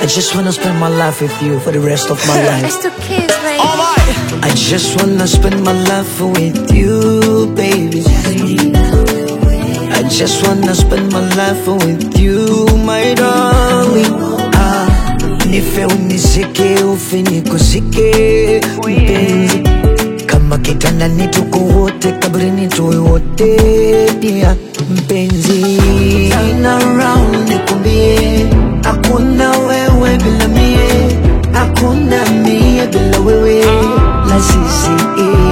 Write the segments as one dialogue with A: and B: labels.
A: I just wanna spend my life with you for the rest of my life.
B: It's two kids, baby.
A: I just wanna spend my life with you, baby. I just wanna spend my life with you, my darling. Ah, nife unizike ufe nikusike mpenzi, kama kitandani tuko wote, kabrini tuwe wote pia mpenzi. Turn around nikumbie, hakuna wewe bila mie, hakuna mie bila wewe, lazizi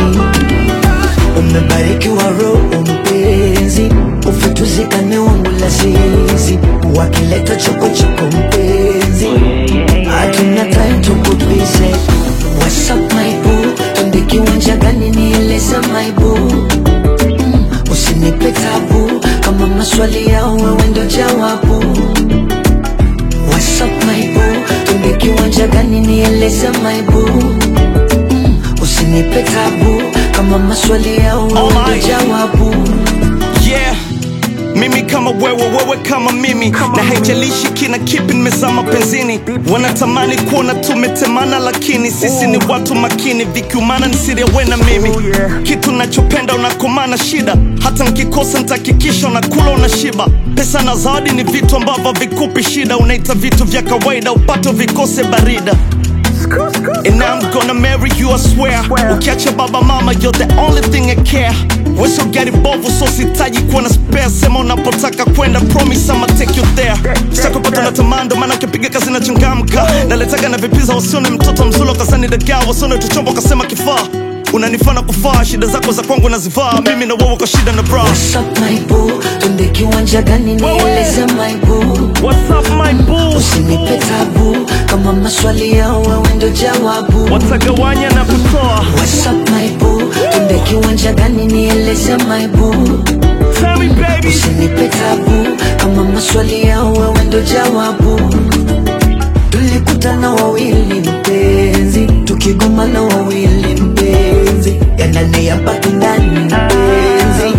A: Umebarikiwa roho mpenzi, ufutuzikane wangu lazizi, wakileta chokochoko mpenzi, hatuna time tukubize. What's up my boo, twende kiwanja gani nieleze my boo mm, usinipe tabu kama maswali yao wewe ndo jawabu. What's up my boo, twende kiwanja gani nieleze my boo mm, usinipe tabu kama maswali yao wewe ndo
C: Alright.
A: jawabu.
C: yeah mimi kama wewe wewe kama mimi na haijalishi kina kipi nimezama penzini wanatamani kuona tumetemana lakini sisi ni watu makini vikiumana ni siri ya we na mimi kitu nachopenda unakomana shida hata nkikosa ntakikisha unakula unashiba pesa na zawadi ni vitu ambavyo vikupi shida unaita vitu vya kawaida upato vikose barida And I'm gonna marry you, I swear. Ukiacha baba mama, you're the only thing I care. Weso gari bovu, so sitaji kuwa na spare. Sema unapotaka kwenda, promise I'ma take you there. Sitakupata na tamando, maana ukipiga kazi na changamka. Naletaga na vipiza, wasione mtoto mzulo kazani dagaa, wasione tuchombo kasema kifaa. Unanifana kufaa, shida zako za kwangu nazivaa. Mimi na wewe kwa shida na bra.
A: What's up my boo, twende kiwanja gani nieleze my boo
C: What's up my boo?
A: Usinipe tabu kama maswali yao wewe ndo jawabu.
C: Watagawanya na kutoa.
A: What's up my boo, twende kiwanja gani nieleze my boo
C: Tell me baby.
A: Usinipe tabu kama maswali yao wewe ndo jawabu. Tulikutana wawili mpenzi, tukigomana wawili mpenzi, yanane yabaki ndani mpenzi.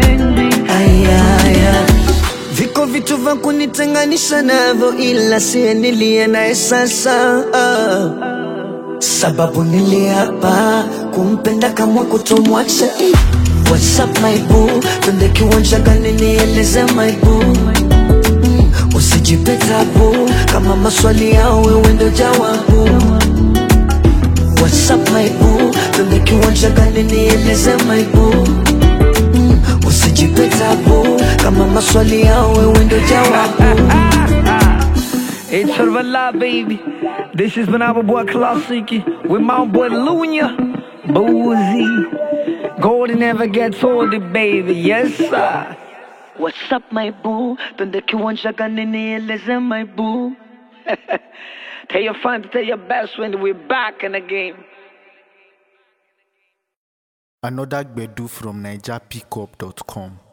A: Ayaya, viko vitu vya kunitenganisha navyo, ila siye niliye naye sasa ah. Sababu niliapa kumpenda kama kutomwacha What's up my boo, twende kiwanja gani nieleze my boo mm, Usijipe tabu kama maswali yao wewe ndo jawabu What's up my boo, twende kiwanja gani nieleze my boo mm, Usijipe tabu kama maswali yao wewe ndo jawabu
D: It's sort of a lie, baby. This has been our boy Classic with my boy Lunya. Boozy. Gold never gets old, baby. Yes, sir.
A: What's up my boo, twende kiwanja gani nieleze my boo
D: Tell your friends, tell your best when we're back in the game.
E: Another Gbedu from NigerPickup.com.